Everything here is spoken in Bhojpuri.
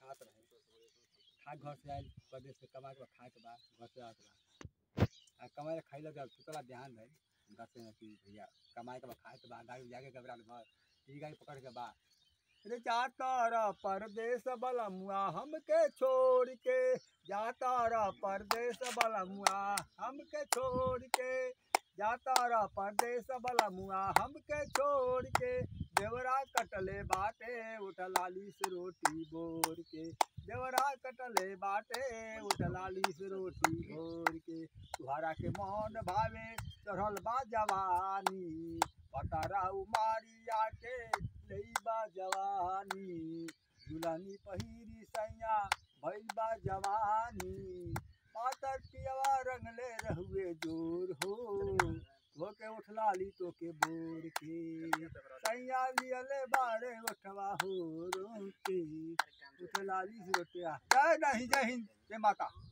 खात रहे खा घर से आयल प्रदेश से कमा के बा खाए के बा घर से आवत बा आ कमाए खाइला जब सुतला ध्यान भइल घर से कि भैया कमाए के बा खाए के बा गाड़ी जाके घबरा घर ई गाड़ी पकड़ के बा रे जाता रा परदेश बलमुआ हमके छोड़ के जाता रा परदेश बलमुआ हमके छोड़ के जाता रा परदेश बलमुआ हमके छोड़ के देवरा कटले बाटे उठलाली से रोटी बोर के देवरा कटले बाटे उठलाली से रोटी बोर के तुहरा के मौन भावे चढ़ल बा जवानी पटारा उमारिया के लईबा जवानी दुल्हनी पहिरी सैया भइल बा जवानी पातर पियवा रंगले रहुए जोर हो धोके उठलाली तो के बोर के सैया लियले बारे उठवा हो रोके उठलाली से रोटिया जय नहीं जय हिंद जय माता